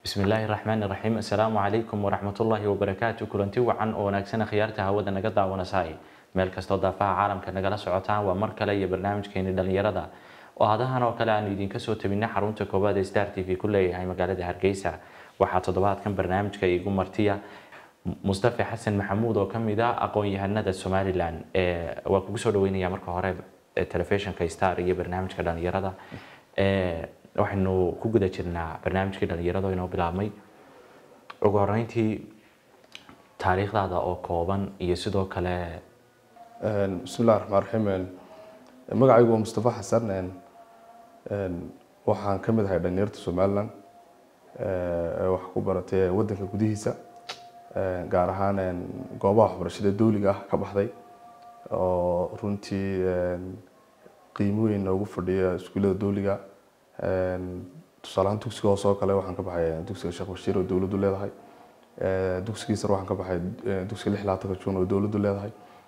bismillaahi raxmaani raxiim assalaamu calaykum waraxmatullaahi wabarakaatu kulanti wacan oo wanaagsana khiyaarta hawada naga daawanasay meel kastoo daafaha caalamka nagala socotaan waa mar kale iyo barnaamijkeeni dhalinyarada oo hadahan oo kale aanu idinka soo tabinay xarunta koowaad ee star t v ku leeyahay magaalada hargeysa waxaa toddobaadkan barnaamijka igu martiya mustafa xasan maxamuud oo kamid ah aqoon-yahanada somalilan waa kugu soo dhaweynaya marka hore telefishinka star iyo barnaamijka dhalinyarada waxaynu ku guda jirnaa barnaamijkii dhalinyarada inoo bilaabmay ugu horeyntii taariikhdaada oo kooban iyo sidoo kale bismillahi raxmaan raxiim magacaygu waa mustafa xasan waxaan ka mid ahay dhalinyarta somalilan wax ku baratay wadanka gudihiisa gaar ahaan goobaha waxbarashada dowliga ah ka baxday oo runtii qiimo weyn noogu fadhiya iskuullada dowliga tusaalahaan dugsiga hoose oo kale waxaan ka baxay dugsiga sheekh bashiir oo dowladdu leedahay dugsigii sare waxaan ka baxay dugsiga lix labaatanka juun oo dowladdu leedahay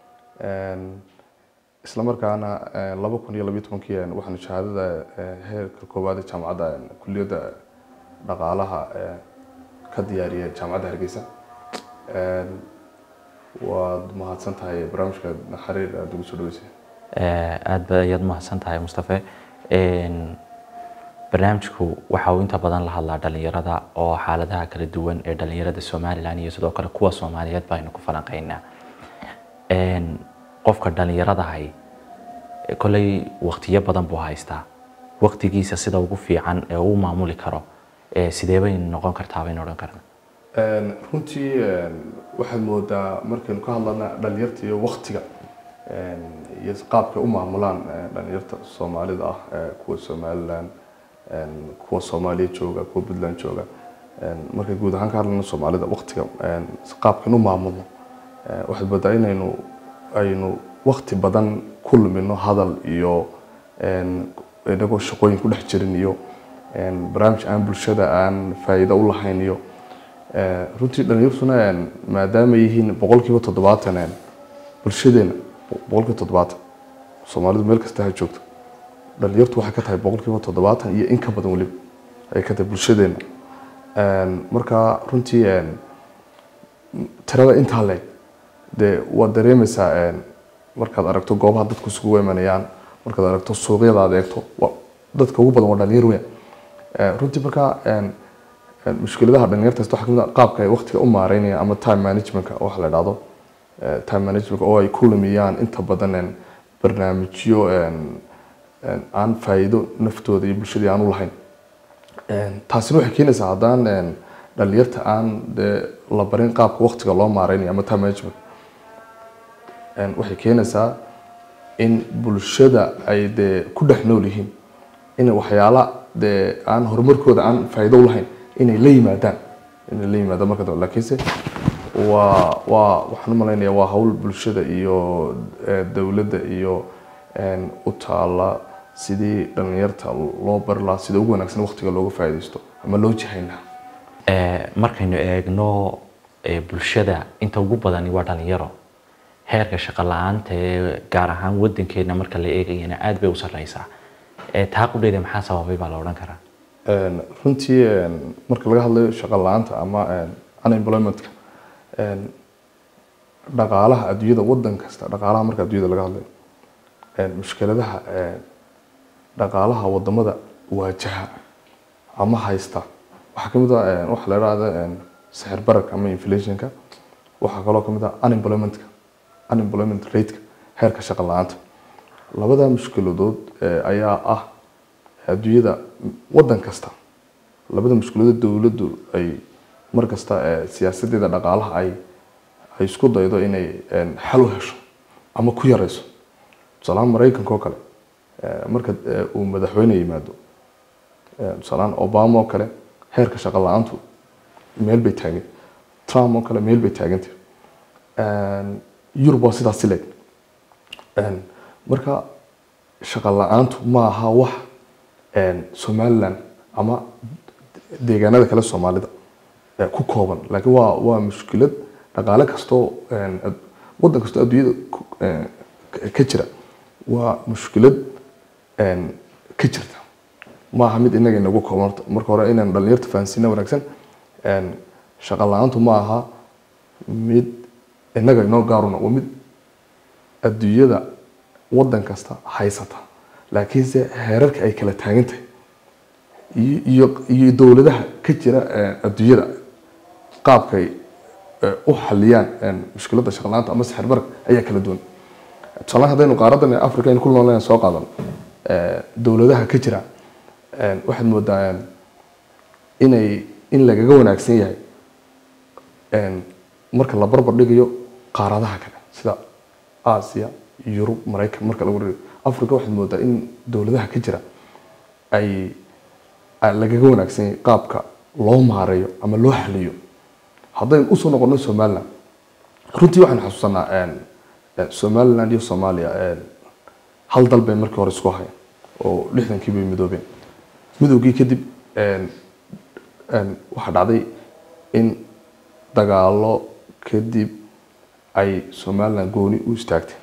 isla markaana laba kun iyo labiyo tobankii waxaan shahaadada heerka koowaad ee jaamacadda kulliyadda dhaqaalaha ka diyaariyay jaamacadda hargeysa waad mahadsan tahay barnaamijka xariir aada ugu soo dhaweysay aada ba ayaad mahadsan tahay mustafe barnaamijku waxa uu inta badan la hadlaa dhalinyarada oo xaaladaha kala duwan ee dhalinyarada somalilan iyo sidoo kale kuwa soomaaliyeed baynu ku falanqeynaa qofka dhalinyaradahay kolley waktiyo badan buu haystaa waktigiisa sida ugu fiican ee uu maamuli karo sidee bay noqon kartaa baynu odhan karna runtii waxaad moodaa markaynu ka hadlana dhalinyarta iyo waktiga iyo qaabkay u maamulaan dhalinyarta soomaalida ah kuwa somalilan kuwa soomaaliya jooga kuwa puntland jooga markay guud ahaan ka hadlana soomaalida waktiga qaabkan u maamulno waxaad moodaa inaynu aynu wakti badan ku lumino hadal iyo inagoo shaqooyin ku dhex jirin iyo barnaamij aan bulshada aan faa'iido u lahayn iyo runtii dhalinyartuna maadaama yihiin boqolkiiba toddobaatan bulshadeena boqolkiiba toddobaatan soomaalidu meel kasta ha joogto dhalinyartu waxay ka tahay boqolkiiba toddobaatan iyo in ka badan weliba ay ka tahay bulshadeena marka runtii tirada intaa leeg dee waad dareemaysaa markaad aragto goobaha dadku isugu imanayaan markaad aragto suuqyada aad eegto dadka ugu badan waa dhalinyar weyn runtii marka mushkiladaha dhalinyarta haysta waxaa kamid qaabka ay waqtiga u maareynayaan ama time managementka waxa la dhahdo time management oo ay ku lumiyaan inta badan barnaamijyo aan faa'iido naftooda iyo bulshadii aan u lahayn taasina waxay keenaysaa haddaan dhalinyarta aan dee la barin qaabka waqtiga loo maareynayo ama time management waxay keenaysaa in bulshada ay dee ku dhex nool yihiin in waxyaala dee aan horumarkooda aan faa'iido u lahayn inay la yimaadaan inay la yimaadaan marka dambe laakiinse waa waa waxaan u malaynayaa waa hawl bulshada iyo dowladda iyo u taala sidii dhalinyarta loo bari lahaa sida ugu wanaagsan waqtiga looga faa'iidaysto ama loo jihayn lahaa markaynu eegno bulshada inta ugu badani waa dhalinyaro heerka shaqo la-aanta ee gaar ahaan wadankeena marka la eegayana aada bay u sareysaa taa qudheeda maxaa sababay baa la odhan karaa runtii marka laga hadlayo shaqo la-aanta ama unemploymentka dhaqaalaha adduunyada wadan kasta dhaqaalaha marka adduunyada laga hadlayo mushkiladaha dhaqaalaha wadamada waajaha ama haysta waxaa kamid ah waxa la idhahda sixir bararka ama inflationka waxaa kaloo kamid ah unemploymentka unemployment rateka heerka shaqo la-aanta labada mushkiladood ayaa ah adduunyada wadan kasta labada mushkiladood dowladdu ay mar kasta siyaasadeeda dhaqaalaha ay ay isku daydo inay xal u hesho ama ku yareyso tusaalahaan maraykanka oo kale marka uu madaxweyne yimaado tusaalahaan obama oo kale heerka shaqo la-aantu meel bay taagan trump oo kale meel bay taagantay yurub waa sidaas sileeg marka shaqo la-aantu ma aha wax somaliland ama deegaanada kale soomaalida ku kooban laakiin waa waa mushkilad dhaqaale kastoo wadan kastoo adduunyada ka jira waa mushkilad ka jirta maaha mid inaga inagu kooban marka hore inaan dhalinyarta fahansiina wanaagsan shaqo la-aantu ma aha mid innaga inoo gaaruna waa mid adduunyada waddan kasta haysata laakiinse heerarka ay kala taagan tahay iyo iyo dowladaha ka jira adduunyada qaabkay u xaliyaan mushkiladda shaqo la-aanta ama sixir barag ayaa kala duwan tusaale haddaynu qaaradan africa aynu ku noolnayn soo qaadan dowladaha ka jira waxaad moodaa inay in lagaga wanaagsan yahay marka la barbar dhigayo qaaradaha kale sida aasiya yurub maraykan marka lagu dhigayo africa waxaad moodaa in dowladaha ka jira ay lagaga wanaagsan yahay qaabka loo maareeyo ama loo xaliyo haddaynu usoo noqono somaliland runtii waxaan xasuusanaa somaliland iyo soomaaliya hal dal bay markii hore isku hayan oo lixdankii bay midoobeen midowgii kadib waxaa dhacday in dagaalo kadib ay somaliland gooni u istaagtay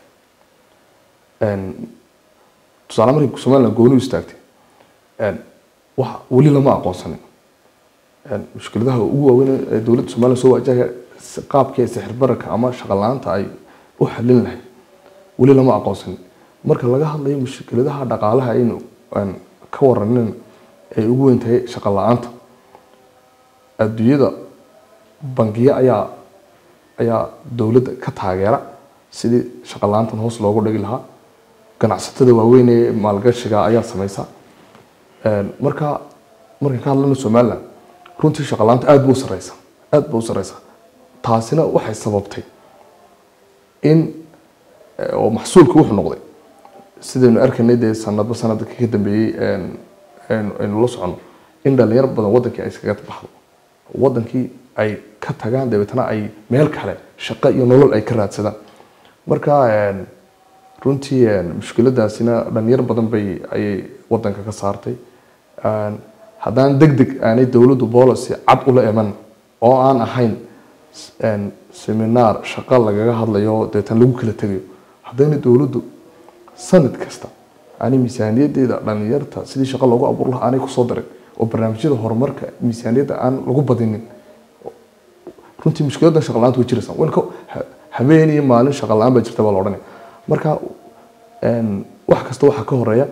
tusaale markii somaliland gooni u istaagtay wax weli lama aqoonsanin mushkiladaha ugu waaweyn ee dowladda somaliland soo waajahaya qaabkii sixir bararka ama shaqo la-aanta ay u xalin lahayd weli lama aqoonsanin marka laga hadlayo mushkiladaha dhaqaalaha aynu ka waranin ay ugu weyn tahay shaqo la-aanta adduunyada bangiyo ayaa ayaa dowladda ka taageera sidii shaqo la-aantan hoos loogu dhigi lahaa ganacsatada waaweyn ee maalgashiga ayaa sameysa marka markaan ka hadlayno somaliland runtii shaqo la-aanta aada ba u sareysa aada ba u sareysa taasina waxay sababtay in oo maxsuulka wuxuu noqday sidaynu arkaynay dee sanadba sanadka ka dambeeyey aynu la socono in dhalinyaro badan wadankii ay iskaga baxdo wadankii ay ka tagaan dabeetana ay meel kale shaqo iyo nolol ay ka raadsadaan marka runtii mushkiladaasina dhalinyaro badan bay ayay wadanka ka saartay haddaan deg deg aanay dowladdu policy cad ula iman oo aan ahayn seminaar shaqo lagaga hadlayo deetan lagu kala tegayo haddayna dowladdu sanad kasta aanay miisaaniyadeeda dhalinyarta sidii shaqo loogu abuur lahaa aanay kusoo darin oo barnaamijyada horumarka miisaaniyadda aan lagu badinin runtii mushkiladan shaqa la-aanta way jiraysaa wan habeen iyo maalin shaqa la-aan baa jirta baa la odhanaya marka wax kasta waxaa ka horeeya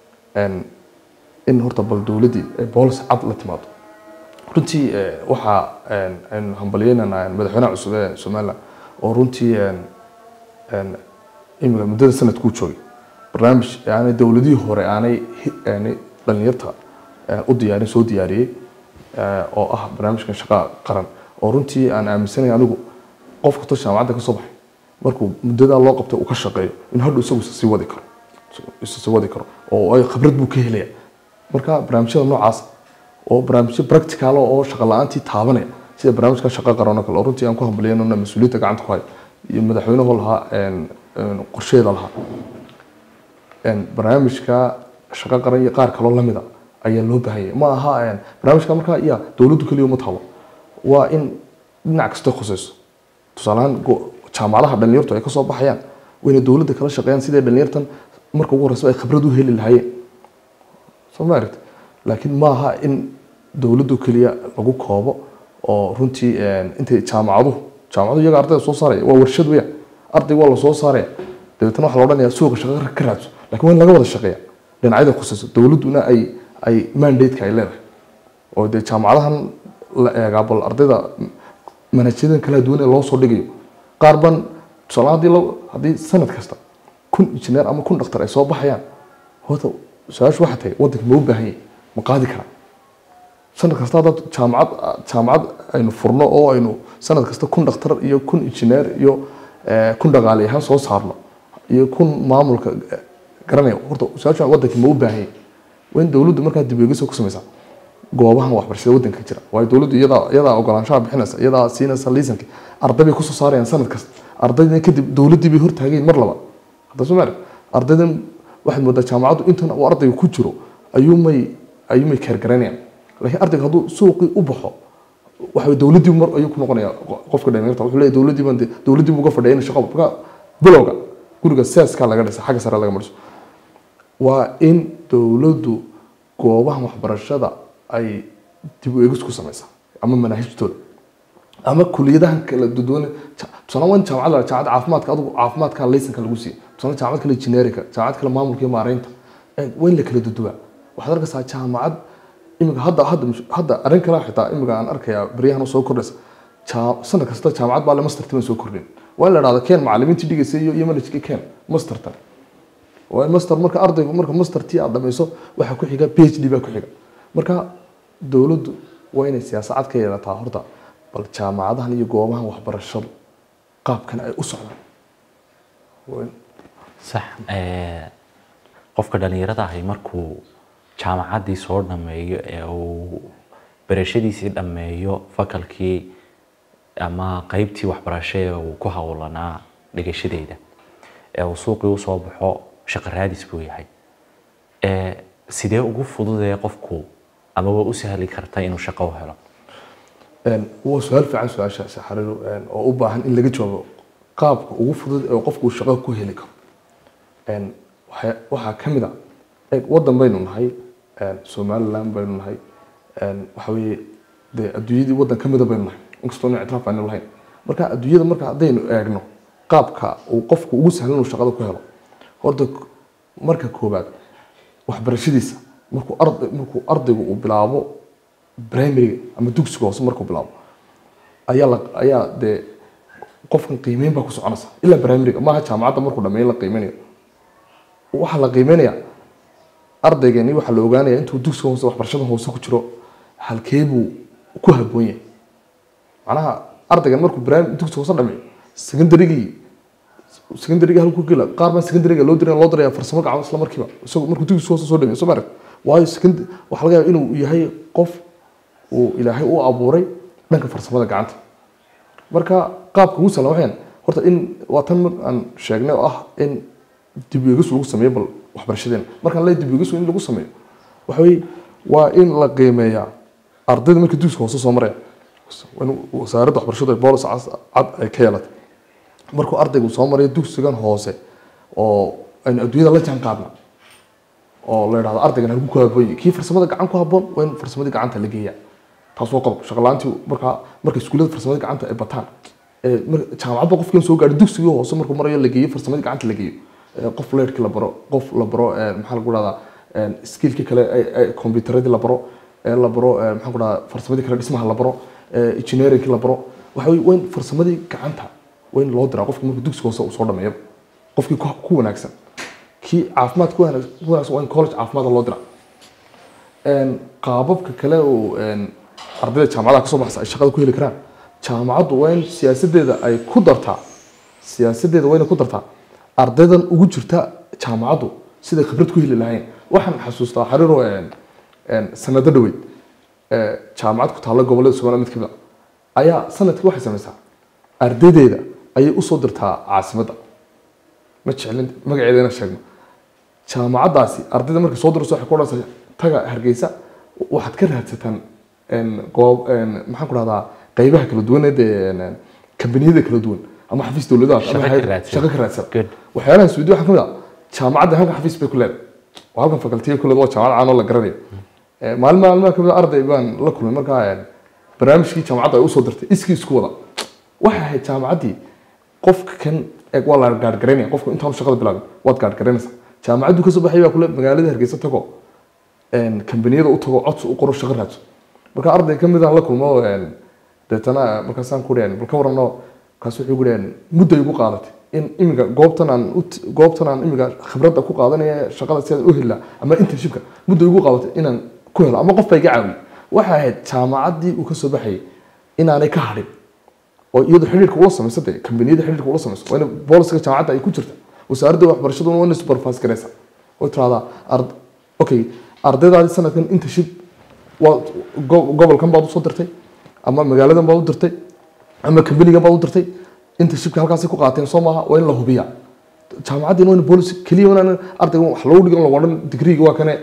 in horta bal dowladdii ay boolis cad la timaado runtii waxaa aynu hambalyeynana madaxweynaha cusub ee somaliland oo runtii imika muddada sanadkuu joogay barnaamij aanay dowladihii hore aanay aanay dhalinyarta u diyaarin soo diyaariyey oo ah barnaamijkan shaqa qaran oo runtii aan aaminsanay anigu qof kastoo jaamacadda ka soo baxay markuu muddadaa loo qabtay uu ka shaqeeyo in hadhu isagu isa sii wadi karo isa sii wadi karo oo ay khibrad buu ka helaya marka barnaamijyada noocaas oo barnaamijyo practical oo shaqa la-aantii taabanaya sida barnaamijka shaqa qaran oo kale oo runtii aan ku hambalyeynona mas-uuliyadda gacanta ku hayo iyo madaxweynuhu lahaa qorsheeda lahaa barnaamijka shaqo qaran iyo qaar kaloo lamida ayaa loo baahanyay ma aha barnaamijka markaa iya dowladdu keliya uma taalo waa in dhinac kasta khusayso tusaaleahaan jaamacadaha dhalinyartu ay kasoo baxayaan wayna dowladda kala shaqeeyaan sidai dhalinyartan marka ugu horeysa ay khibrad u heli lahaayeen soo ma aragti laakiin maaha in dowladdu keliya lagu koobo oo runtii intay jaamacaduhu jaamacaduhu iyaga ardayda soo saaraya waa warshad weya ardayga waa lasoo saaraya dabeetana waxaa la odhanaya suuqa shaqo ka raadso lakin waa in laga wada shaqeeya dhinacyada khusayso dowladduna ay ay mandate-ka ay leedahay oo dee jaamacadahan la eegaa bal ardayda manhajyadan kala duwan ee loo soo dhigayo qaar ban tusaale haddii lo haddii sanad kasta kun injineer ama kun dhakhtar ay soo baxayaan horta su-aashu waxay tahay waddanka ma u baahan yahay ma qaadi karaa sanad kasta haddaad jaamacad jaamacad aynu furno oo aynu sanad kasta kun dhakhtar iyo kun injineer iyo kun dhaqaale ahaan soo saarno iyo kun maamulka garanaya horta su-aashu waddanka ma u baahan yahay waa in dowladdu markaa dib eegis ku samaysaa goobahan waxbarashada waddanka jira waayo dowladdu iyadaa iyadaa ogolaanshaha bixinaysa iyadaa siinaysa liisanki arday bay kusoo saarayaan sanad kasta ardaydan kadib dowladdii bay hortaageen mar laba hadda soo maarag ardaydan waxaad moodaa jaamacaddu intan uu ardayga ku jiro ayuumay ayuumay keergaraynayaan laakiin ardayga hadduu suuqii u baxo waxa dowladdii mar ayuu ku noqonaya qofka dhalinyarta wuxuu leeyahay dowladdii baan dowladdii buu uga fadhiya in shaqo marka bilowga guriga seaskaa laga dhisa xagga sare laga mariso waa in dowladdu goobaha waxbarashada ay dib u eegis ku samaysaa ama manaahijtooda ama kuliyadahan kala duwan tusaale waan jaamacad la jaamacad caafimaadka adigu caafimaadka laysanka lagu siiyo tusaale jaamacad kale generica jaamacad kale maamulka iyo maareynta waa in la kala duduwaa waxaad arkaysaa jaamacad imika hadda hadda hadda arrin kale xitaa imika aan arkayaa baryahan soo kordhaysa sanad kasta jaamacad baa le masterti baan soo kordhin waa in la dhahda keen macalimiintii dhigaysa iyo iyo manajkii keen mastertan waa in master marka ardaygu marka mastertii aad dhamayso waxaa ku xiga p h d baa ku xiga marka dowladdu waa inay siyaasad ka yeelataa horta bal jaamacadahan iyo goobahan waxbarashadu qaabkan ay u socdaan sax qofka dhalinyarada ahi markuu jaamacaddii soo dhameeyo ee uu barashadiisii dhammeeyo fakalkii ama qeybtii waxbarasho ee uu ku howlanaa dhigashadeeda ee uu suuqii usoo baxo shaqo raadis buu yahay sidee ugu fududee qofku amaba u sahli karta inuu shaqo u helo waa su-aal fiican su-aashaasi xariiro oo u baahan in laga jawaabo qaabka ugu fudud ee qofku uu shaqo ku heli karo waxaa ka mid a wadan baynu nahay somaliland baynu nahay waxa weeye dee adduunyadii wadan ka mida baynu nahay inkastoo ina ictiraaf aanu lahayn marka adduunyada marka haddaynu eegno qaabka uu qofku ugu sahlan inuu shaqada ku helo horta marka koobaad waxbarashadiisa markuu arday markuu ardaygu uu bilaabo primaryga ama dugsiga hoose markuu bilaabo ayaa la ayaa dee qofkan qiimeyn baa ku soconaysa ilaa primaryga maaha jaamacadda markuu dhameeyo la qiimeynayo waxaa la qiimeynaya ardaygeeni waxaa la ogaanaya intuu dugsiga hoose waxbarashada hoose ku jiro halkee buu ku haboon yahay macnaha ardaygan markuu dugsiga hoose dhameeyo secondarygii secondaryga halkuu gela qaar baan secondaryga loo diray loo diraya farsamo gacan isla markiiba isagoo markuu dugsiga hoose soo dhameeyo soo ma arag waayo second waxaa laga yaaba inuu yahay qof uu ilaahay u abuuray dhanka farsamada gacanta marka qaabka ugu sahlan waxaan horta in waa tan aan sheegnay oo ah in dib u eegis lagu sameeyo bal waxbarashadeena markaan leeyahay dib u eegis in lagu sameeyo waxa weeye waa in la qiimeeyaa ardayda markii dugsiga hoose soo maraya wasaaradda waxbarashadu ay boolis cad ay ka yeelatay markuu ardaygu soo marayo dugsigan hoose oo aynu adduunyada la jaan qaadna oo la yidhahdo ardaygan halku ku haboon kii farsamada gacan ku haboon waa in farsamadii gacanta la geeyaa taas waa qodob shaqalaantii markaa marka iskuullada farsamada gacanta ay bataan jaamacadba qofkan soo gaadhay dugsigii hoose markuu marayo la geeyo farsamadii gacanta la geeyo qof leerkii la baro qof la baro maxaa lagu dhahdaa skillkii kale computeradii la baro la baro maxaan ku dhahdaa farsamadii kale dhismaha la baro engineeringkii la baro waxa weye waa in farsamadii gacanta waa in loo diraa qofki markuu dugsiga hoose uu soo dhameeyo qofkii ku wanaagsan kii caafimaad ku wanaagsan waa in college caafimaad loo diraa qaababka kale oo ardayda jaamacadaha kasoo baxsa ay shaqada ku heli karaan jaamacaddu waa in siyaasadeeda ay ku dartaa siyaasadeeda waa inay ku dartaa ardaydan ugu jirta jaamacaddu siday khibrad ku heli lahayn waxaan xasuustaa xariiro sanado dhaweyd jaamacad ku taalla gobollada somaliya mid kamid a ayaa sanadkii waxay samaysaa ardaydeeda ayay usoo dirtaa caasimadda ma jeclin magaceeda inaan sheegno jaamacaddaasi ardayda markay soo dirayso waxay ku odhanaysaa taga hargeysa waxaad ka raadsataan goob maxaan ku dhahdaa qaybaha kala duwan ee kambaniyada kala duwan ama xafiis dowladaha shaqo ka raadsada waxyaalaha suudi waxaa kamid ah jaamacadda halkan xafiis bay ku leedahay oo halkan facultiga ku leedahay waa jaamacad caanoo la garanayo maalin maalmaha kamid arday baan la kulmay markaa barnaamijkii jaamacadda ay usoo dirtay iskii isku wada waxay ahayd jaamacaddii qofka kan eeg waa la gaargaraynaya qofku intaanu shaqada bilaabin waad gaargaraynaysaa jaamacaddu kasoo baxay baa kule magaalada hargeysa tago kambaniyada u tago codsi u qoro shaqo raadso marka arday kamid aan la kulmo deetana markaasaan ku bal ka warano markaas wuxuu ku muddo igu qaadatay in imiga goobtan aan goobtan aan imiga khibradda ku qaadanaya shaqada si u helaa ama internshipka muddo igu qaadatay inaan ku helo ama qof baa iga caawiyay waxay ahayd jaamacaddii uu kasoo baxayay inaanay ka hadhin oo iyadu xidhiirka ula samaysa dee kambaniyada xidhiirka ula samayso waa in booliska jaamacadda ay ku jirta wasaaradda waxbarashaduna waa inay supervise garaysa oo tiraahdaa okay ardaydaadii sanadkan internship waa gobolkan baad usoo dirtay ama magaaladan baad u dirtay ama kambanigan baad u dirtay internshipka halkaasay ku qaateen soo maaha waa in la hubiyaa jaamacaddiina waa in boolis keliya wanaan ardayga wax loogu dhigan lagu odhan digriga waa kane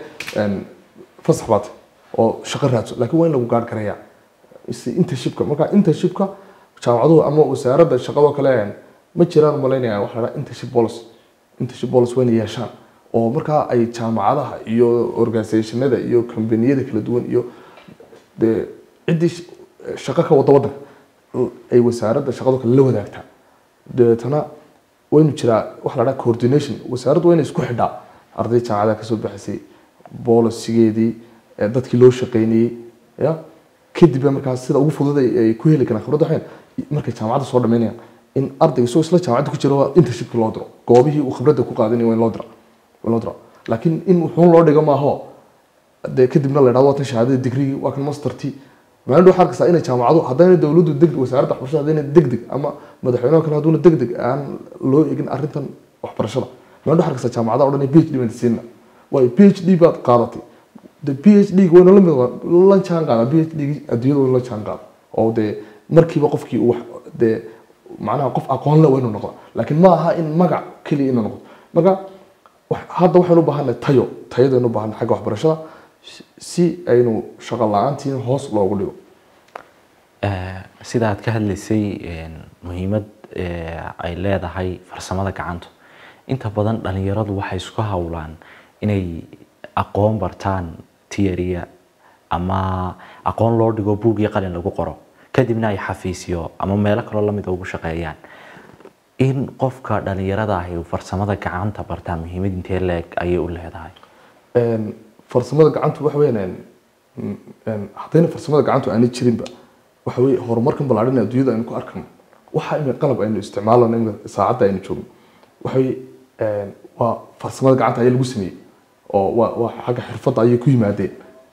fasax baad oo shaqo raadso laakiin waa in lagu gaar gareeyaa internshipka marka internshipka jaamacaduhu ama wasaaradda shaqadoo kale ma jiraan malaynaya waxa la internship policy internship policy waa inay yeeshaan oo markaa ay jaamacadaha iyo organisationada iyo kambaniyada kala duwan iyo dee ciddii shaqo ka wada wadanka ay wasaaradda shaqado kale la wadaagtaa dabeetana waynu jiraa waxa la dhaha coordination wasaaraddu waa inay isku xidhaa arday jaamacadaha kasoo baxaysay bolisigeedii eh, dadkii loo shaqeynayey ya kadibna markaas sida ugu fudud ay ay ku heli karaan khibradda waxay markay jaamacadda soo dhameynayaan in ardayga isagoo isla jaamacadda ku jira waa internshipka loo diro goobihii uu khibradda ku qaadanaya waa in loo dira waa in loo dira laakiin in wuxuun loo dhigo maaho dee kadibna la idhahdo waa tan shahaadada digrigii waa kan mastertii maalin waxaa arkaysaa inay jaamacadu haddayna dowladdu degdeg wasaaradda waxbarashada haddayna degdeg ama madaxweynaha kale hadduuna degdeg aan loo egin arrintan waxbarashada maalin waxaa arkaysaa jaamacadaha odhan phd baan siina waayo phd baad qaadatay de phd wayna la mid la jaan qaada phd adduunyada wayna la jaan qaada oo dee markiiba qofkii uu wax dee macnaha qof aqoon le waynu noqda laakiin ma aha in magac keliya inuu noqdo marka wax- hadda waxaynu u baahannahay tayo tayadaynu u baahannahay xagga waxbarashada si- si aynu shaqo la-aantiin hoos loogu dhigo Eh, sida aad ka hadlaysay een, muhiimad eh, ay leedahay farsamada gacantu inta badan dhalinyaradu waxay isku hawlaan inay aqoon bartaan tiariya ama aqoon loo dhigo buug iyo qalin lagu qoro kadibna ay xafiisyo ama meelo kaloo lamid ugu shaqeeyaan in qofka dhalinyarada ahi uu farsamada gacanta bartaa muhiimad intee leeg ayay u leedahay Een, farsamada gacantu waxa weeyaan een, een, haddayna farsamada gacantu aanay jirinba waxa weye horumarkan ballaadhan ee adduunyada aynu ku arkano waxa imi qalab aynu isticmaalano imika saacadda aynu joogno waxa weye een, waa farsamada gacanta ayaa lagu sameeyey oo waa waa xagga xirfadda ayay ku yimaadeen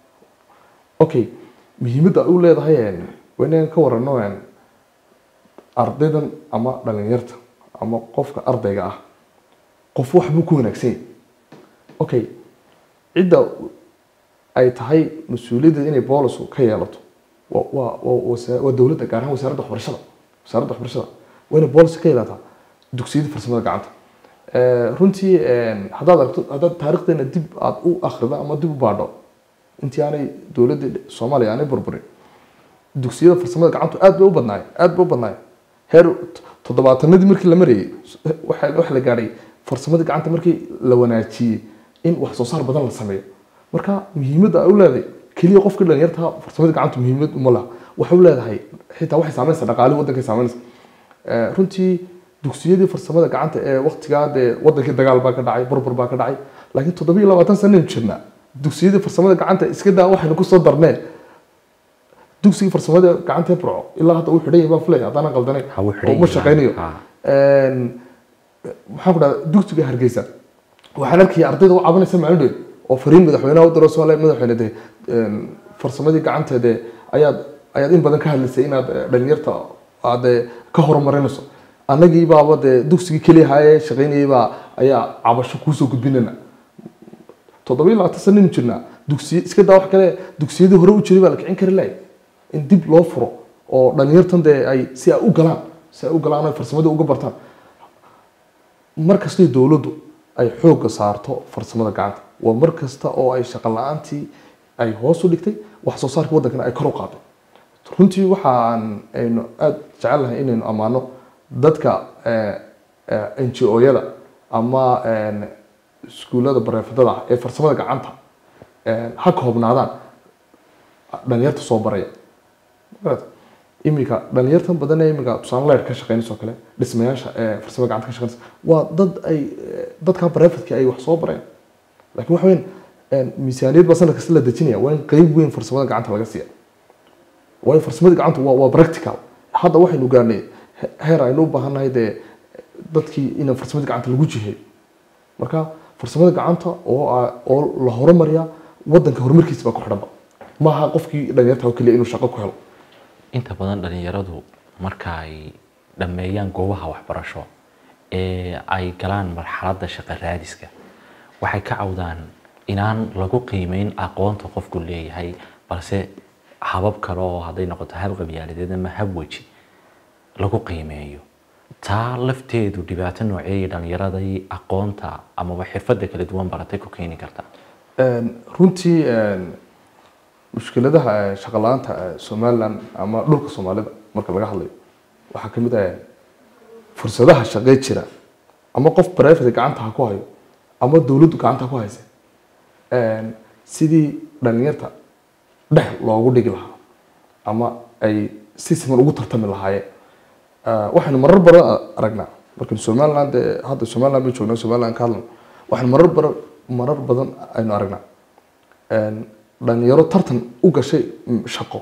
okay muhiimadda ay u leedahay een, waa inaan ka warano een, ardaydan ama dhalinyarta ama qofka ardayga ah qof wax buu ku wanaagsan yahay okay cidda ay tahay mas-uuliyadda inay boolisku ka yeelato waa waa waa wasa- waa dowladda gaar ahaan wasaaradda waxbarashada wasaaradda waxbarashada waa inay boolis ka yeelataa dugsiyada farsamada gacanta Eh, runtii een, haddaad aragto haddaad taarikhdeena dib aad u akhrida ama dib u baadho intii aanay dowladda soomaaliya aanay burburin dugsiyada farsamada gacantu aad bay u badnaayeen aad bay u badnaayeen heer toddobaatanadii markii la marayay waxa waxa la gaadhay farsamada gacanta markii la wanaajiyey in wax soo saar badan la sameeyo marka muhiimadda ay u leedahay keliya qofka dhalinyarta farsamada gacanta muhiimad uma laha waxay u leedahay xitaa waxay saameynaysaa dhaqaalihii waddankay saameynaysa Eh, runtii dugsiyadii farsamada gacanta ee waqtigaa dee wadankii dagaal baa ka dhacay burbur baa ka dhacay laakiin toddobiyo labaatan sanaynu jirnaa dugsiyadii farsamada gacanta iska daa waxaynu kusoo darneen dugsigii farsamada gacanta ee burco ilaa hadda uu xidhan yahay baan filaya haddaanan qaldanayn Ha, wuu xidhan oo ma yahay. shaqaynayo Ha. Een, maxaan ku dhahdaa dugsiga hargeysa waxaan arkaya ardayda u cabanaysa maalin dhow oo fariin madaxweynaha u diro soomaaliya madaxweyne dee een, farsamadii gacanta dee ayaad ayaad in badan ka hadlaysay inaad eh, dhalinyarta aad eh, ka horumarinayso annagii baaba dee dugsigii keliya haye shaqaynayay baa ayaa cabasho kuusoo gudbinana toddobiyo labaatan sanaynu jirnaa dugsiy iska daa wax kale dugsiyadii hore u jiray baa la kicin kari lahay in dib loo furo oo dhalinyartan dee ay si ay u galaan si ay u galaan ay farsamadii uga bartaan mar kastay dowladdu ay xoogga saarto farsamada gacanta waa mar kasta oo ay shaqo la-aantii ay hoos u dhigtay wax soo saarka waddankana ay kor u qaaday runtii waxaan aynu aada jecelnahay inaynu ammaano dadka n g o-yada ama een, iskuullada bareefadada ah ee farsamada gacanta een, ha koobnaadaan dhalinyarta soo baraya Magarata? iminka dhalinyartan badan ee iminka tusaale leer ka shaqeynaysa oo kale dhismayaasha ee farsamada gacanta ka shaqeynaysa waa dad ay dadka barefadki ay wax soo bareen laakiin waxa weyn miisaaniyad baa sanad kasta la dejinaya waa in qeyb weyn farsamada gacanta laga siiya waayo farsamada gacanta waa waa practical hadda waxaynu gaarnay he- heer aynu u baahannahay dee dadkii in farsamada gacanta lagu jiheeyo marka farsamada gacanta oo ah- oo la horumariya wadanka horumarkiisa baa ku xidhanba maaha qofkii dhalinyarta oo keliya inuu shaqo ku helo inta badan dhalinyaradu marka ay dhammeeyaan goobaha waxbarasho ee ay galaan marxaladda shaqo raadiska waxay ka cawdaan inaan lagu qiimeyn aqoonta qofku leeyahay balse habab kale oo hadday noqoto hab qabyaaladeed ama hab weji lagu qiimeeyo taa lafteedu dhibaato nooceeyay dhalinyaradii aqoonta amaba xirfadda kala duwan baratay ku keeni karta Een, runtii een, mushkiladaha ee shaqo la-aanta ee somaliland ama dhulka soomaalida marka laga hadlayo waxaa ka mid ah fursadaha shaqee jira ama qof private gacanta ha ku hayo ama dowladdu gacanta ha ku haysa Een, sidii dhalinyarta dhex loogu dhigi lahaa ama ay si siman ugu tartami lahaayeen Ah, waxaynu marar badan aragnaa markaynu somaliland dee hadda somaliland bay joognaa somaliland ka hadlan waxaynu marar badan marar badan aynu aragnaa Een, dhalinyaro tartan u gashay mm, shaqo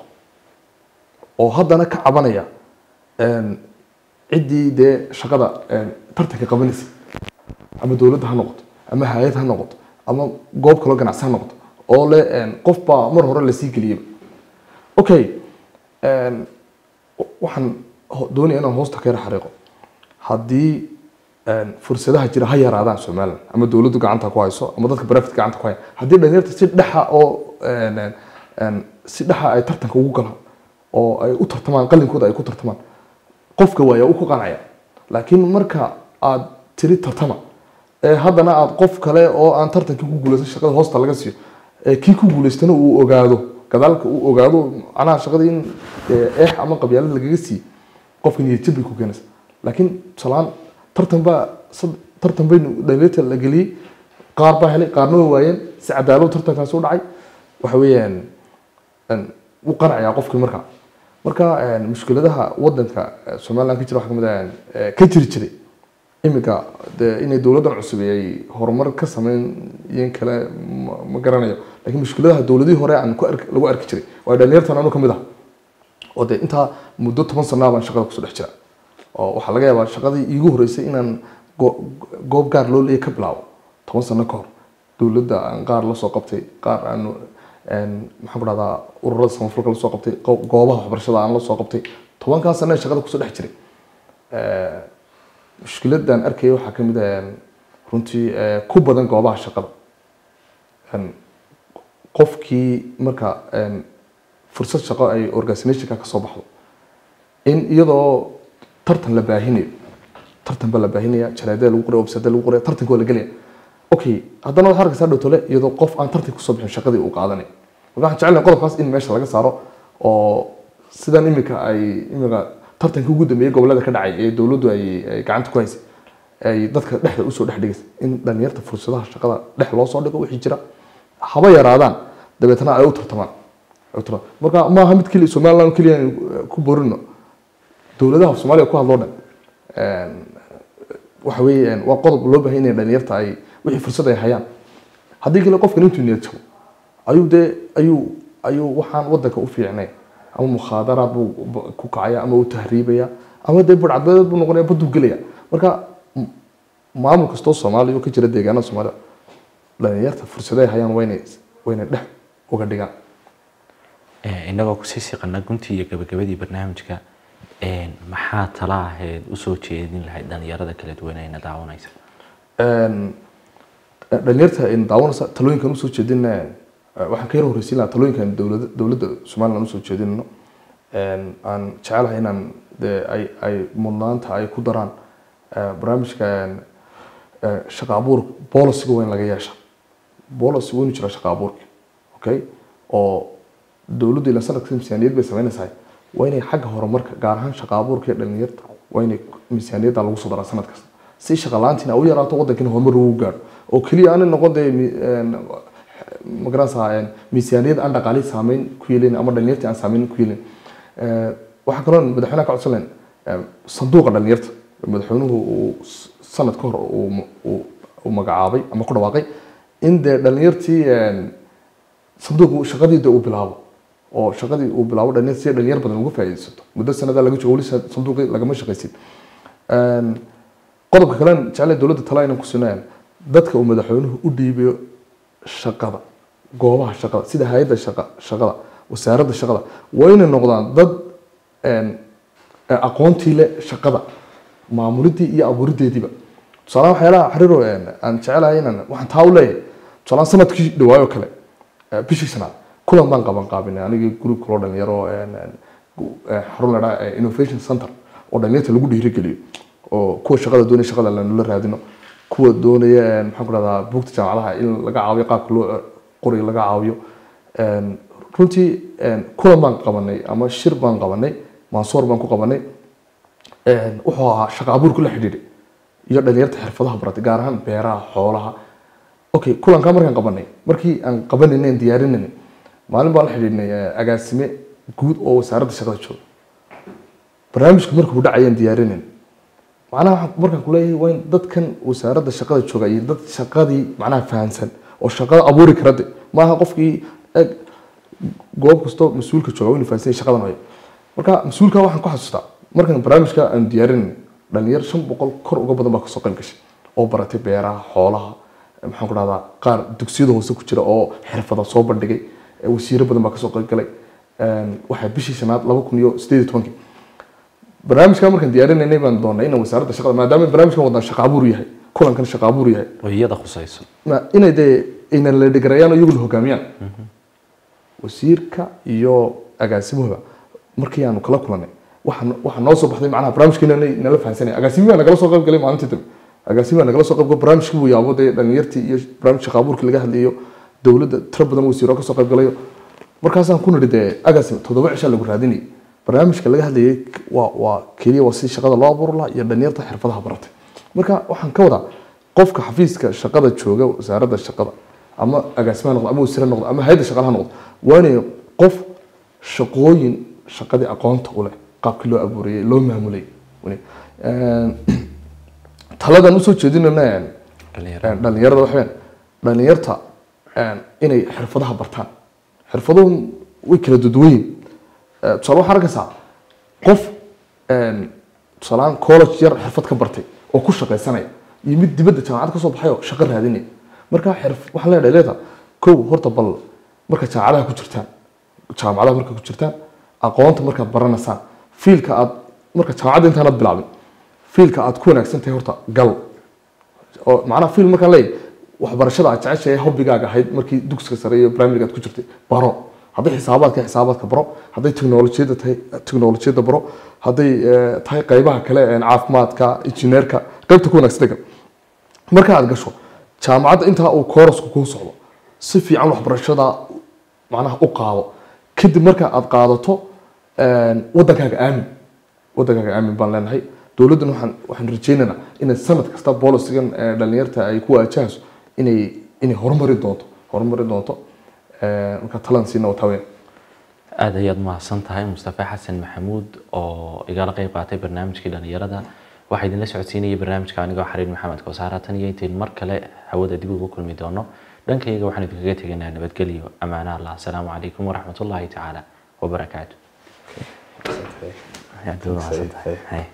oo haddana ka cabanaya een, ciddii dee shaqada een, tartanka qabanaysa ama dowladda ha noqoto ama hay-ad ha noqoto ama goob kaloo ganacsi ha noqoto oo le een, qof baa mar hore lasii geliyaba okay een, waxaan ho- doonaya inaan hoosta ka yar xariiqo haddii een, fursadaha jira ha yaraadaan somaliland ama dowladdu gacanta ku hayso ama dadka barafit gacanta ku haya haddii dhalinyarta si dhexa oo een, een, een, si dhexa ay tartanka ugu galaan oo ay u tartamaan qalinkooda ay ku tartamaan qofka waaya u ku qancaya laakiin marka aad tiri tartama ee haddana aad qof kale oo aan tartankii ku guulaysan shaqada hoosta laga siiyo ee kii ku guulaystana uu ogaado gadaalka uu ogaado macnaha shaqadii in ee, eex ama qabyaalad lagaga siiyo qofka niyad jab bay ku keenaysa laakiin tusalaan tartan baa sad- tartan baynu dhalinyarta la geliyey qaar baa helay qaarna waa waayeen si cadaalad tartankaasi u dhacay waxa weeyaan een, wuu qanacayaa qofkii markaa marka een, mushkiladaha wadanka eh, somaliland ka jira waxaa kamid ah eh, ka jiri jiray iminka dee inay dowladdan cusub ay horumar ka sameeyeen kale ma- ma garanayo laakiin mushkiladaha dowladihii hore aan ku arki- lagu arki jiray waa dhalinyartan anu kamid ah oo dee intaa muddo toban sanaa baan shaqada kusoo dhex jira oo waxaa laga yaabaa shaqadii iigu horeysay inaan go- goob gaar loo leeya ka bilaabo toban sano ka hor dowladda aan qaar la soo qabtay qaar aan een, maxaan ku dhahdaa ururada samafalka la soo qabtay qo- goobaha waxbarashada aan la soo qabtay tobankaa sano ee shaqada kusoo dhex jiray Eh, mushkiladan arkaya waxaa kamid ah runtii eh, ku badan goobaha shaqada Een, qofkii marka een, fursad shaqo ay organisationka ka soo baxdo in iyadoo tartan la baahinayo tartan baa la baahinaya jaraadada lagu qoray website lagu qoray tartanka waa la gelaya okay haddana waxaad arkaysaa dhowtole iyadoo qof aan tartan kusoo bixin shaqadii uu qaadanay marka waxaan jecelnahay qodobkaas in meesha laga saaro oo sidan imika ay imika tartanka ugu dambeeyay gobolada ka dhacay ee dowladdu ay ay gacanta ku haysay ay dadka dhexda usoo dhex dhigaysay in dhalinyarta fursadaha shaqada dhex loo soo dhigo wixii jira haba yaraadaan dabeetana ay u tartamaan Ay u tartamaan. marka maaha mid keliya somaliland keliya aan ku borino dowladaha soomaaliya ku hadloo dhan Een, waxa weeye waa qodob loo baahan yahay dhalinyarta ay wixii fursad ay hayaan haddii kale qofkan intuu niyad jabo ayuu dee ayuu ayuu waxaan wadanka u fiicnay ama mukhaadaraad buu b- ku kacaya ama uu tahriibaya ama dee budhcadbeed buu noqonaya baduu gelaya marka m- maamul kastoo soomaaliya oo ka jira deegaanada soomaaliya dhalinyarta fursad ay hayaan waynay waynay dhex uga dhigaan Eh, inagoo kusii siqana guntii iyo gabagabadii barnaamijka een, maxaa tala ahayd usoo jeedin lahayd dhalinyarada kala duwan ayna daawanaysa Een, dhalinyarta aynu daawanaysa talooyinkan usoo jeedina waxaan ka yar horeysiin lahaa talooyinkan dowlada dowladda somaliland usoo jeedinno Een, aan jecelahay inaan dee ay ay mudnaanta ay ku daraan eh, barnaamijka eh, shaqa abuur bolisiga waa in laga yeesha policy waynu jira shaqa abuurka okay oo dowladdu ilaa sanadka miisaaniyad bay sameynaysaa waa inay xagga horumarka gaar ahaan shaqa abuurka iyo dhalinyarta waa inay miisaaniyadda lagu soo daraa sanad kasta si shaqa la-aantiina u yaraato waddankina horumar ugu gaadho oo keliya aanay noqon dee mi- een, magaranaysaa miisaaniyad aan dhaqaalihi saameyn ku yeelin ama dhalinyartii aan saameyn ku yeelin Eh, waxaa kaloo madaxweynaha ka codsan lahayn sanduuqa dhalinyarta madaxweynuhu uu s- sanad ka hor uu ma- uu- uu magacaabay ama ku dhawaaqay in dee dhalinyartii een, sanduuqu shaqadiida uu bilaabo oo shaqadii uu bilaabo dhalinyar si dhalinyar badan uga faa'iidaysato muddo sanada laga joogo weli sa- sanduuqii lagama shaqaysin Een, qodobka kale jeclay dowladda tala inaan ku sinayaan dadka uu madaxweynuhu u dhiibayo shaqada goobaha shaqada sida hay-adda shaqa shaqada wasaaradda shaqada waa inay noqdaan dad een, ee aqoontii leh shaqada maamulidii iyo abuurideediiba tusaale waxyaalaha xariiro een, aan jecelahay inaan waxaan taa u leeyahay tusaale sanadkii dhawaayo kale eh, bishii shanaad kulan baan qaban qaabinay anigii gruupka loo dhalinyaro een, een, gu- eh, xarun ladhaa innovation center oo dhalinyarta lagu dhiirigeliyo oo kuwa shaqada doonaya shaqada lanula raadino kuwa doonaya een, maxaan ku dhahdaa buugta jaamacadaha in laga caawiyo qaabka loo qoriga laga caawiyo Een, runtii een, kulan baan qabanay ama shir baan qabanay mansoor baan ku qabanay Een, wuxuu ahaa shaqa abuur kula xidhiidhay iyo dhalinyarta xirfadaha baratay gaar ahaan beeraha xoolaha okay kulankaa markaan qabanay markii aan qabanayna aan diyaarinayna maalin baan la xidhiidhnay eh, agaasime guud oo wasaaradda shaqada jooga barnaamijka markuu dhacayaan diyaarinayn macnaha waxaan markaan kuleeyahay waa in dadkan wasaaradda shaqada jooga iyo dad shaqadii macnaha fahansan oo shaqada abuuri kara de maaha qofkii eg goob kastoo mas-uulka jooga waa inuu fahansan yahay shaqadan haya marka mas-uulka waxaan ku xasuustaa markaan barnaamijka aan diyaarinay dhalinyaro shan boqol kor uga badan baa kasoo qayb gashay oo baratay beeraha xoolaha maxaan ku dhahdaa qaar dugsiyada hoose ku jira oo xirfada soo bandhigay wasiiro badan baa kasoo qayb galay waxay bishii shanaad laba kun iyo sideed iyo tobankii barnaamijka markaan diyaarinaynay baan doonay inaan wasaaradda shaqada maadaama barnaamijkan wadaan shaqa abuur yahay kulankan shaqa abuur yahay oo iyada khusayso ma- inay dee aynan la dhigarayaan oo iyagu la hogaamiyaan wasiirka iyo agaasimuhuba markii aanu kala kulanay waxaa waxaa noo soo baxday macnaha barnaamijkeena nala fahansanaya agaasimi baa nagala soo qayb galay maalintii dambe agaasimi baa nagala soo qayb galay barnaamijkii buu yaabo dee dhalinyartii iyo barnaamij shaqa abuurkii laga hadlayo dowladda tiro badan wasiiro kasoo qayb galayo markaasaan ku nidhi dee agaasimi toddoba cishaa lagu raadinayay barnaamijka laga hadlayay waa waa keliya waa si shaqada loo abuuri lahaa iyo dhalinyarta xirfadaha baratay marka waxaan ka wadaa qofka xafiiska shaqada jooga wasaaradda shaqada ama agaasimaha noqdo ama wasiir ha noqdo ama hay-adda shaqaalaha noqdo waa inay qof shaqooyin shaqadii aqoonta u leh qaabkii loo abuuriyey loo maamulay taladan usoo jeedinayna dhalinyaro dhalinyarada waxaweyaan dhalinyarta inay xirfadaha bartaan xirfaduhu way kala duduwan yihin tusaale waxaan arkaysaa qof tusaalehaan college yar xirfad ka bartay oo ku shaqaysanaya iyo mid dibadda jaamacad kasoo baxay oo shaqo raadinaya marka xirf waxaan leedahay leeta kow horta bal marka jaamacadaha ku jirtaan jaamacadaha marka ku jirtaan aqoonta markaad baranaysaan fiilka aad marka jaamacadda intaanad bilaabin fiilka aad ku wanaagsan tahay horta gal oo macnaha fiil markaan leeyahay waxbarashada aad jeceshahay hobbigaaga ahayd markii dugsiga sare iyo primariga aad ku jirtay baro hadday xisaabaadka xisaabaadka baro hadday teknolojiyadda tahay teknolojiyadda baro hadday eh, tahay qaybaha kale ee caafimaadka injineerka qaybta ku wanaagsan gal marka aad gasho jaamacadda intaa uu koorasku kuu socdo si fiican waxbarashada macnaha u qaado kadib marka aad qaadato wadankaaga aamin wadankaaga aamin baan leenahay dowladdan waxaan waxaan rajaynaynaa inay sanad kasta bolisigan ee dhalinyarta ay ku waajahayso inay inay horumari doonto horumari doonto Eh, marka talan siina wataa weyn aada ayaad mahadsan tahay mustafa xasan maxamuud oo igala qeyb qaatay barnaamijkii dhalinyarada waxaa idinla socodsiinayay barnaamijka anigoo xariir maxamed koosaara tan iyo intayn mar kale hawada dib ugu kulmi doono dhankayga waxaan idinkaga tegaynaa nabadgelyo ammaana allah asalaamu calaykum waraxmatullaahi tacaala wabarakaatu Aad baad u mahadsantahay. Hay.